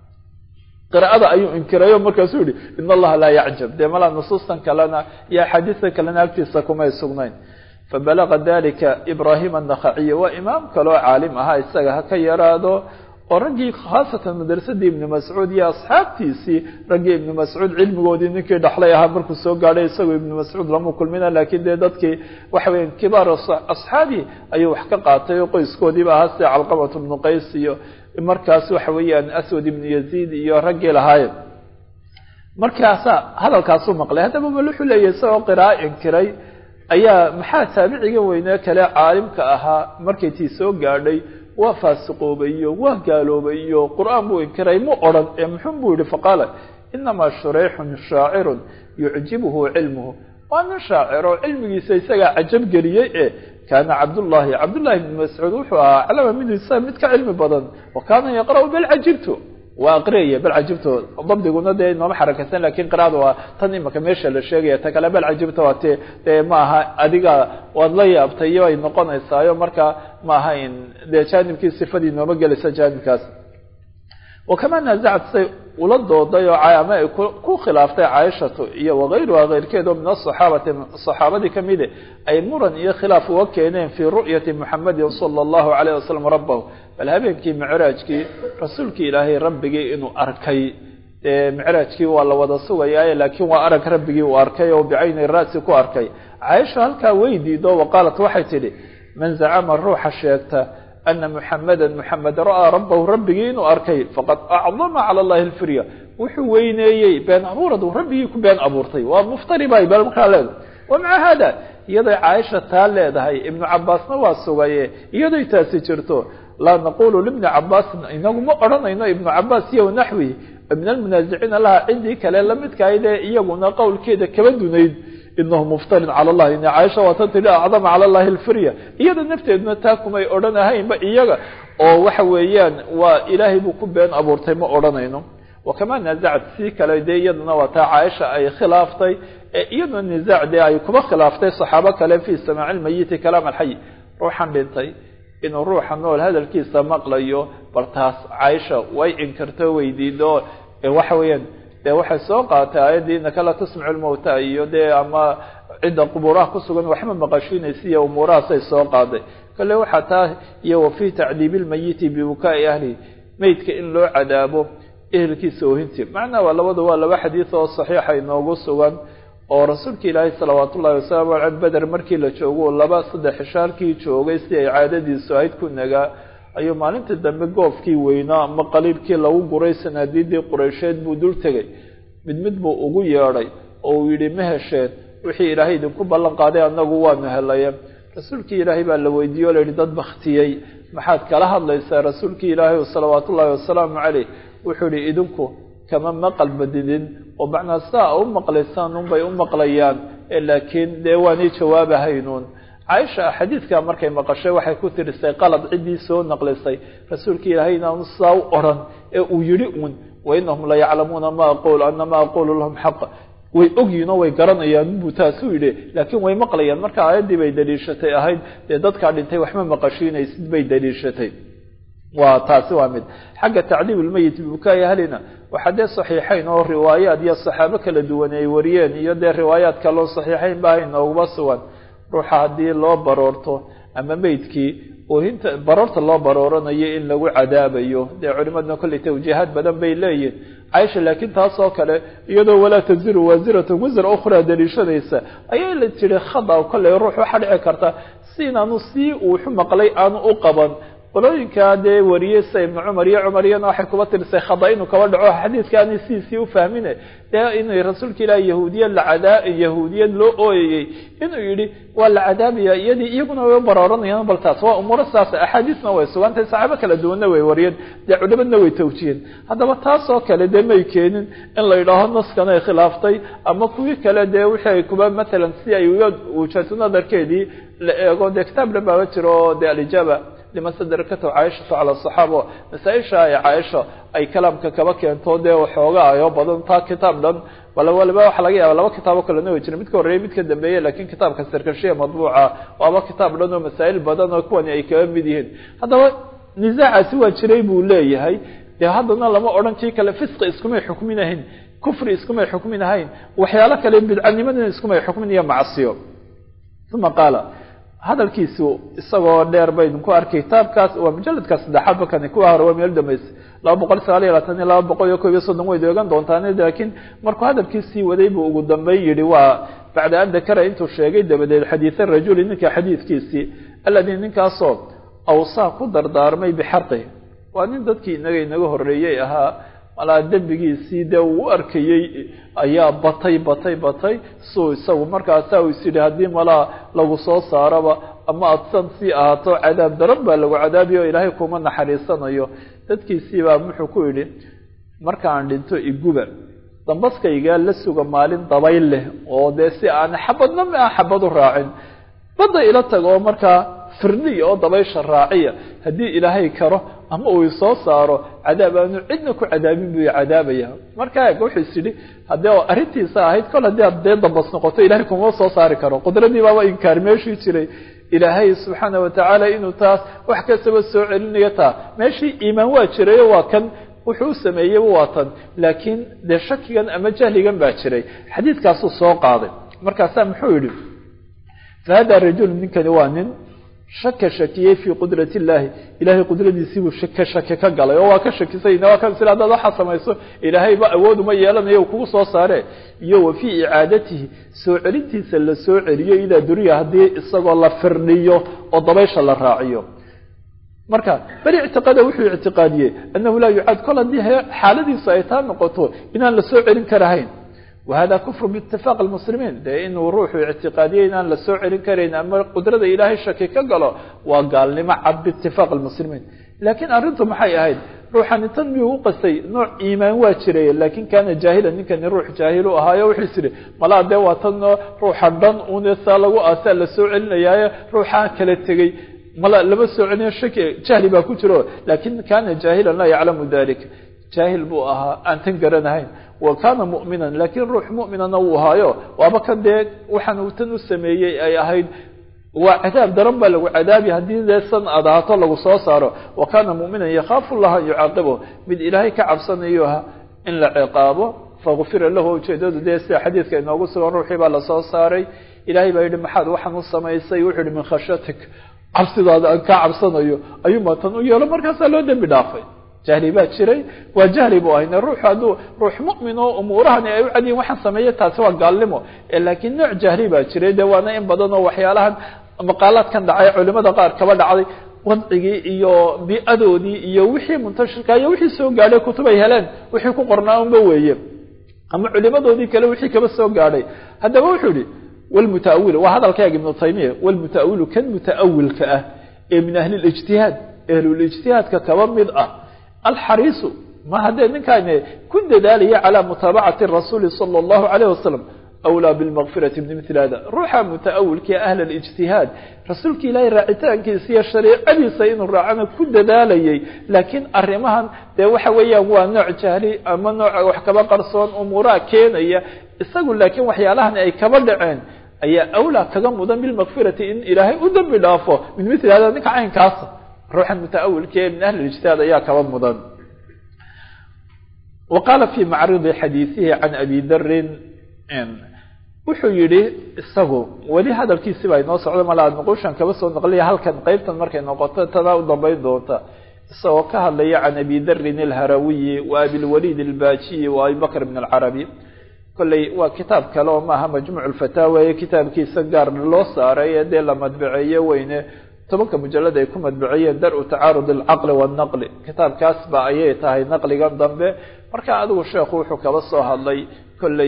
qira'ada ayuu inkirayo markaasuu yihi in allaha laa yacjab dee malaa nusuustan kalena iyo axaadiistan kalena agtiisa kumay sugnayn fabalaga dalika ibrahim annakhaciy waa imaam kaloo caalim ahaa isaga ha ka yaraado oo raggii khaasatan madrasadii ibni mascuud iyo asxaabtiisii raggii ibni mascuud cilmigoodii ninkii dhaxlay ahaa markuu soo gaadhay isagoo ibni mascuud lama kulmina laakiin dee dadkii waxa weya kibaar asxaabi ayuu wax ka qaatay oo qoyskoodiiba ahaa sida calqamat ibnu qays iyo markaas waxa weeyaan aswad ibnu yaziid iyo raggii lahaaye markaasa hadalkaasuu maqlay haddaba bal wuxuu leeyahy isagoo qiraa'o inkiray ayaa maxaa taabiciga weynee kale caalimka ahaa markay tii soo gaadhay waa faasiqoobayo waa gaaloobayo qur-aan buu inkiray mu odhan ee muxun buu yihi faqaala inamaa shurayxun shaacirun yucjibuhu cilmuhu waa nin shaaciro cilmigiisa isagaa cajab geliyey e kaana cabdullahi cabdullahi bn mascuud wuxuu ahaa aclama minhu isaga mid ka cilmi badan wa kaana yaqra'u bal cajibtu waa aqriyaya bal cajibto dabdiguna dee nooma xarakaysan lakin qiraada waa tan imaka meesha la sheegaya ta kale bal cajibta waa te dee maaha adiga waad la yaabtay iyo ay noqonaysaayo marka maaha in dee jaanibkii sifadii nooma gelaysa jaanibkaas wakama naazacat say ula dooday oo ama ay ku khilaaftay caaishatu iyo wakayruha keyrkeed oo min asaxaabati saxaabadii kamide ay muran iyo khilaaf uga keeneen fii ru'yati muxamedin sala allahu alayh wasalam rabbahu bal habeenkii micraajkii rasuulkii ilaahay rabbigii inuu arkay dee micraajkii waa la wada sugayaaye laakiin waa arag rabbigii uu arkay oo bicayni ra'si ku arkay caaisha halkaa way diido wa qaalat waxay tidhi man zacama ruuxa sheegta ana muxameda muxamed ra'aa rabbahu rabbigii inuu arkay faqad acdama cala allahi alfirya wuxuu weyneeyey been abuuradu rabbigii ku been abuurtay waa muftari bay bal markaa leedahay wa maca hada iyaday caaisha taa leedahay ibnu cabaasna waa sugaye iyaday taasi jirto laa naqulu libni cabaasin inagu ma odhanayno ibnu cabaas iyo naxwihi min almunaasiciina laha cidii kale lamidkahayd ee iyaguna qowlkeeda kaba dunayd inahu muftarin cala allahi ina caaisha waa tan tidhi acdama cala allahi alfirya iyada nafteeduna taa kumay odhanahaynba iyaga oo waxa weeyaan waa ilaahay buu ku been abuurtay ma odhanayno wakama naazacat sii kale dee iyaduna waa taa caaisha ay khilaaftay ee iyaduna nisaac dee ay kuba khilaaftay saxaabo kale fii samaaci lmayiti kalaam alxay ruuxan dhintay inuu ruuxa nool hadalkiisa maqlayo bal taas caaisha way inkirto weydiido waxa weeyaan dee waxay soo qaatay aayaddii inaka la tasmicu lmawta iyo dee ama cidda qubuuraha kusugan waxma maqashiinaysa iyo umuurahaasay soo qaaday kale waxaa taa iyo wa fii tacdiibi lmayiti bibukaai ahli meydka in loo cadaabo ehelkiisa oohintii macnaa waa labada waa laba xadiid oo saxiixa inoogu sugan oo rasuulka ilaahay salawaat ullahi wasalaamu aley beder markii la joogo laba saddex xishaalkii joogay si ay caadadiisu ahayd ku nagaa ayuu maalintii dambe goofkii weynaa ama qaliibkii lagu guray sanaadiidii qureysheed buu dul tegay mid mid buu ugu yeedhay oo uu yidhi ma hesheen wixii ilaahay idinku ballan qaaday annagu waanu helaya rasuulkii ilaahay baa la weydiiyey o la yidhi dad baktiyey maxaad kala hadlaysaa rasuulkii ilaahay salawaat ullaahi wasalaamu caleyh wuxuu yihi idinku kama maqal badidin oo macnaa sidaa u maqlaysaan unbay u maqlayaan laakiin dee waanay jawaabahaynuun caaisha xadiidkaa markay maqashay waxay ku tirisay qalad ciddii soo naqlisay rasuulka ilaahay inaanu sidaa u odhan ee uu yidhi uun wainahum la yaclamuuna ma aqul ana ma aqulu lahum xaq way ogyihin oo way garanayaan buu taasuu yidhi laakiin way maqlayaan marka aayaddii bay daliishatay ahayd dee dadkaa dhintay waxma maqashiinaysid bay daliishatay waa taasi waa mid xagga tacdiib lmeyit bibukaai ahlina waxaa dee saxiixayn oo riwaayaad iyo saxaabo kala duwan ay wariyeen iyo dee riwaayaad kaloo saxiixayn ba hay nooguma sugan ruuxa haddii loo baroorto ama meydkii oohinta baroorta loo barooranayo in lagu cadaabayo dee culimadna kolley tawjiihaad badan bay leeyihin caaisha laakiin taas oo kale iyadoo walaa taziru waasiratan wasra ukhraa daliishanaysa ayay la tiri khada kolley ruux waxaa dhici karta si inaanu sii uuxu maqlay aanu u qaban qolooyinkaa dee wariyey sida ibnu cumar iyo cumar iyana waxay kuba tirisay khada inuu kaba dhaco xadiidka aanay sidiisii ufahmine dee inay rasuulka ilaahi yahuudiya lacadaa yahuudiyad loo ooyayey inuu yidhi waa la cadaabaya iyadii iyaguna way u barooranayaan bal taas waa umuuro saas axaadiisna way sugantahay saxaabo kala duwanna way wariyeen dee culimadna way tawjiyeen haddaba taas oo kale dee may keenin in la yidhaaho naskan ay khilaaftay ama kuwii kale dee wixii ay kuba matalan si ay wujatu nadarkeedii la eego dee kitaab dhan baaba jiro oo dee alijaaba lima sadrakatu caaishatu cala asaxaaba masaa-isha ay caaisha ay kalaamka kaba keento dee waxoogaa ayoo badan taa kitaab dhan wala waliba waxaa laga yaaba laba kitaabo kalena way jira midka horreeye midka dambeeye lakin kitaabka sarkashiya madbuuca waaba kitaab dhan oo masaa'il badan oo kuwani ay kaga mid yihiin haddaba nisaacaasi waa jiray buu leeyahay dee haddana lama odhan kii kale fisqi iskumay xukminahayn kufri iskumay xukminahayn waxyaalo kale bidcanimadina iskumay xukmin iyo macsiyo uma qaala hadalkiisu isagoo dheer baynu ku arkay kitaabkaas waa mujaladka saddexaad bakani kuwa hore waa meel dambaysa laba boqol sagaal iyo labaatan iyo laba boqol iyo kob iyo soddon way doogan doontaan laakiin markuu hadalkiisii waday buu ugu dambeyn yihi waa bacda an dakara intuu sheegay dabadeed xadiida rajuli ninka xadiidkiisii alladii ninkaasoo awsaa ku dardaarmay bixarqi waa nin dadkii inaga inaga horreeyey ahaa malaa dembigiisii dee uu u arkayey ayaa batay batay batay suu isagu markaasaa u is yidhi haddii malaa lagu soo saaraba ama adsan sii ahaato cadaab daran baa lagu cadaabiya o ilaahay kuma naxariisanayo dadkiisii baa wuxuu ku yidhi markaan dhinto iguba dambaskaygaa la suga maalin dabayl leh oo dee si aan xabadna ma xabad u raacin badda ila tago oo markaa firniya oo dabaysha raaciya haddii ilaahay karo ama uu isoo saaro cadaab aanu cidna ku cadaabin buu cadaabaya markaa eeg wuxuu is yidhi haddii arrintiisa ahayd kol haddii aad dee dambas noqoto ilahay kuma soo saari karo qudradii baaba inkaar meeshii jiray ilaahay subxaana watacaala inuu taas wax kastaba soo celinayo taa meeshii iimaan waa jirayo waa kan wuxuu u sameeyeyba waa tan laakiin dee shakigan ama jahligan baa jiray xadiidkaasuu soo qaaday markaasaa muxuu yidhi fahada rajul ninkani waa nin shaka shakiyey fii qudrat illaahi ilahay qudradiisiibuu ka shaki ka galay oo waa ka shakisay waa ka sila hadaad waxaa samayso ilaahayba awood uma yeelanayo u kugu soo saare iyo wa fii icaadatihi soo celintiisa la soo celiyo ilaa duriya haddii isagoo la firdhiyo oo dabaysha la raaciyo marka beri ictiqaada wuxuu ictiqaadiyey annahu laa yucaad kol haddii xaaladiisu ay taa noqoto inaan la soo celin karahayn wahada kufru biitifaaq almuslimiin dee inuu ruuxu ictiqaadiyey inaan la soo celin karayn ama qudrada ilaahay shaki ka galo waa gaalnimo cad biitifaaq almuslimiin laakiin arrintu maxay ahayd ruuxani tan miyuu u qastay nooc iimaan waa jiray laakin kaana jaahilan ninkani ruux jaahil u ahaayo wuxuu is idhi malaa dee waa tan ruuxa dhan un saa lagu aasaa la soo celinayaayo ruuxaa kala tegey mala lama soo celinayo shaki jahli baa ku jiro laakin kaana jaahilan laa yaclamu dalik jaahil buu ahaa aan tan garanahayn wa kaana mu'minan laakiin ruux mu'minana wuu ahaayo waaba kan dee waxaan uu tan u sameeyey ay ahayd waa cadaab daran baa lagu cadaabi haddii dee san aad ahaato lagu soo saaro wa kaana mu'minan yakhaafu llaha an yucaaqibahu mid ilaahay ka cabsanayo ha in la ciqaabo fagufira lahu ujeedadu dee sida xadiidka inoogu sugan ruuxii baa lasoo saaray ilahay baa yidhi maxaad waxaan u samaysay wuxuu yihi min khashyatik cabsidaada aan kaa cabsanayo ayuunbaa tan u yeelo markaasaa loo dembi dhaafay jahli baa jiray waa jahli bu ahayne ruux hadduu ruux mu'min oo umuurahani ay u cadiyin waxaan sameeya taasi waa gaalnimo laakiin nooc jahli baa jiray de waana in badan oo waxyaalahan maqaalaadkan dhacay culimada qaar kaba dhacday wadcigii iyo bi-adoodii iyo wixii muntashirka iyo wixii soo gaadhay kutub ay heleen wixii ku qornaa unba weeye ama culimadoodii kale wixii kaba soo gaadhay haddaba wuxuu yihi wlmutaawil waa hadalkaaga ibnu taymiya wlmutaawilu kan mutaawilka ah ee min ahli lijtihaad ahlulijtihaadka kaba mid ah alxariisu ma haddee ninkaan ku dadaalaya calaa mutaabacati rasuuli sala allahu alayh wasalam awlaa bilmaqfirati min mil hada ruuxa mutaawilkii ahl alijtihaad rasuulka ilaahay raacitaankiisa iyo shariicadiisa inuu raacana ku dadaalayay laakiin arrimahan dee waxa weeyaan waa nooc jahli ama nooc wax kaba qarsoon umuuraha keenaya isagu laakiin waxyaalahan ay kaba dhaceen ayaa awlaa kaga mudan bilmaqfirati in ilaahay u dambi dhaafo min mil hada ninka caynkaasa ruuxan mutaawilka ee min ahli ijtihaad ayaa kaba mudan wa qaala fi macridi xadiisihi can abi darin wuxuu yihi isagu weli hadalkiisi baa inoo socda malaa nuqushan kaba soo naqliya halkan qeybtan markay noqoto tadaa u dambayn doonta isagoo ka hadlaya can abi darin alharawiyi wa abilwaliid albaajiyi wa abi bakr bn alcarabi kolley waa kitaab kale oo maaha majmuuc lfataawa ee kitaabkiisa gaar loo saaray ee dee la madbaceeye weyne tobanka mujalad ay ku madbaciyeen dar-u tacaarud alcaqli waannaqli kitaabkaas ba ayay tahay naqligan dambe marka adigu sheekhu wuxuu kaba soo hadlay kolley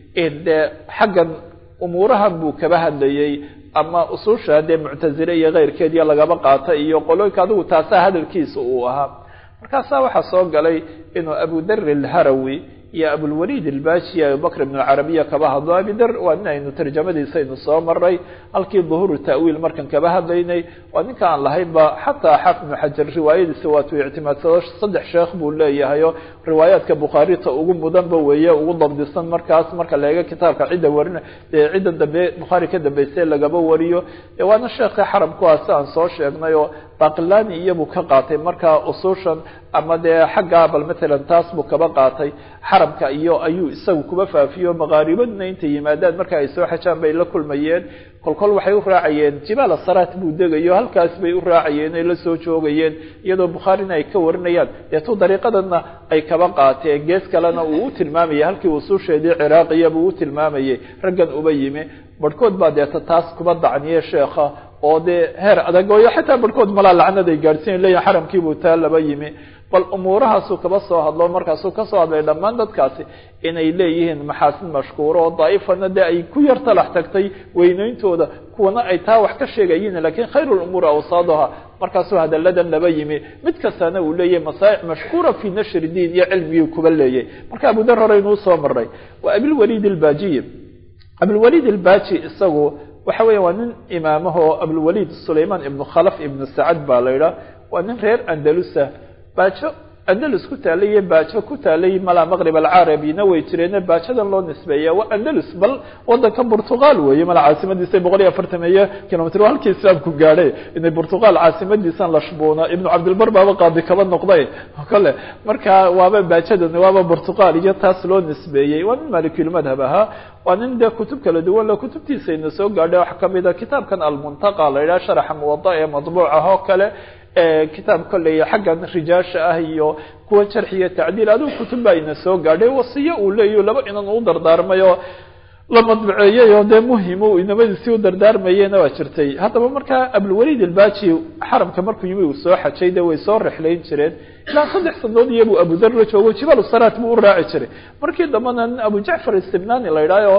dee xaggan umuurahan buu kaba hadlayey ama usuusha dee muctazile iyo keyrkeediyo lagaba qaata iyo qolooyinka adigu taasaa hadalkiisa uu ahaa markaasaa waxaa soo galay inuu abudar alharawi iyo abulwaliid albaaji abubakr ibn alcarabiya kaba hadlo abidar waa nin aynu tarjamadiisa aynu soo maray halkii duhuuru ta'wiil markan kaba hadlaynay waa ninka aan lahaynba xataa xaafid ibnu xajar riwaayadiisa waatuu ictimaadsado saddex sheekh buu leeyahayo riwaayaadka bukhaarita ugu mudanba weeye ugu dabdisan markaas marka laega kitaabka cidda warina dee cidda dambe bukhaari ka dambeysay lagaba wariyo waana sheekhi xaramkuwaasi aan soo sheegnay oo baqilani iyabuu ka qaatay markaa usuushan ama dee xaggaa bal matalan taas buu kaba qaatay xaramka iyo ayuu isagu kuba faafiyo maqaaribaduna intay yimaadaan marka ay soo xajaan bay la kulmayeen kolkol waxay u raacayeen jibaal asaraat buu degayo halkaas bay u raacayeen ay la soo joogayeen iyadoo bukhaarina ay ka warinayaan deetuu dariiqadanna ay kaba qaateen gees kalena uu u tilmaamayay halkii usuusheedii ciraaqiya buu u tilmaamayay raggan uba yimi barhkood baa deeta taas kuba dacniye sheekha oo dee heer adag ooyo xataa barhkood malaa lacnad ay gaadhsiin leeyahin xaramkiibuu taa laba yimi bal umuurahaasuu kaba soo hadlo markaasuu kasoo hadlay dhammaan dadkaasi inay leeyihiin maxaasin mashkuuro oo daa'ifana dee ay ku yar talax tagtay weyneyntooda kuwana ay taa wax ka sheegayiin lakiin khayru lumuuri awsaaduha markaasuu hadalladan laba yimi mid kastana uu leeyahay masaa'ic mashkuura fi nashri diin iyo cilmigii kuba leeyay marka abudar horeynuu soo maray waa abilwaliid albaajiyi abilwaliid albaaji isagu waxa weya waa nin imaamaho abulwaliid sulayman ibnu khalaf ibnu sacad baa la idhaah waa nin reer andalusa baajo andalus ku taalay iyo baajo ku taalay malaa maqrib alcarabina way jireene baajadan loo nisbeeya waa andalus bal wadanka burtuqal weeye mala caasimadiisa boqol iyo afartan iyo kilomitr waa halkii islaamku gaadhay inay burtuqal caasimadiisan lashbuuna ibnu cabdilbar baaba qaadi kaba noqday kale marka waaba baajadan waaba burtuqal iyo taas loo nisbeeyey waa nin malikilmadhab ahaa waa nin dee kutub kala duwan le kutubtiisa ina soo gaadhay waxa kamida kitaabkan almuntaqa la yidhaha sharaxa muwada ee madbuuc ah oo kale kitaab kolley xaggan rijaasha ah iyo kuwa jarxi iyo tacdiil adigu kutub baa ina soo gaadhay wasiyo uu leeyahy laba inan u dardaarmay oo la madbaceeyey oo dee muhim inamadiisii u dardaarmayena waa jirtay haddaba markaa abulwaliid albaaji xaramka markuu yimi uu soo xajay de way soo rexlayn jireen ilaa saddex sanadood iyabuu abudar la joogo jibaal saraat buu u raaci jiray markii dambena nin abu jacfar istibnani la idhaayo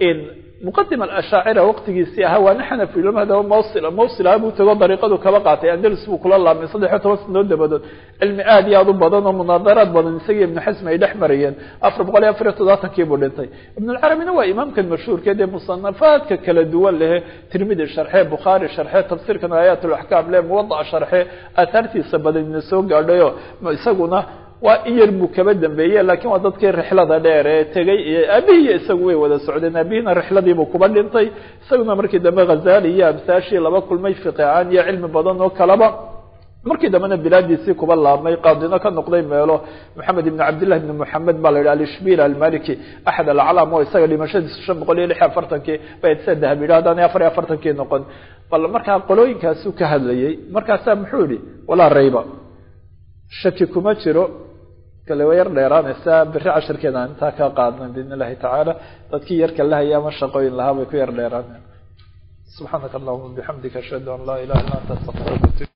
muqadim alashaacira waqtigiisii ahaa waana xanafiilmadaba mawsil mawsil aha buu tago dariiqadu kaba qaatay andalus buu kula laabmay saddex iyo toban sanadood dabadood cilmi aad iyo aad u badan oo munaadaraad badan isagii ibnu xasm ay dhex marayeen afar boqol iyo afar iyo toddobaatankii buu dhintay ibnulcarabina waa imaamkan mashhuurka dee musanafaadka kala duwan lehe tirmidi sharxe bukhaari sharxe tafsiirkan aayaat laxkaam le muwadaca sharxe aathaartiisa badan ina soo gaadhayo isaguna waa in yar buu kaba dambeeye lakiin waa dadkii rixlada dheer ee tegey iyo aabihii iyo isagu way wada socdeen aabihina rixladiibuu kuba dhintay isaguna markii dambe khazali iyo amsaashii laba kulmay fiqicaan iyo cilmi badan oo kalaba markii dambena bilaadiisii kuba laabmay qaadino ka noqday meelo maxamed ibn cabdillah ibn moxamed baa la yidhi alishbil almaliki axad alaclaam oo isaga dhimashadiisu shan boqol iyo lix iyo afartankii bay sa dahab yidhi haddaan afar iyo afartankii noqon bal markaa qolooyinkaasuu ka hadlayey markaasaa muxuu yihi walaa rayba shaki kuma jiro kale way yar dheeraanaysaa beri cashirkeeda aan intaa ka qaadna biidn illahi tacaala dadkii yarka la haya ama shaqooyin lahaa bay ku yar dheeraaneen subxaanaka allahuma bixamdika ashhadu an laa ilaha illa anta astaqfiruka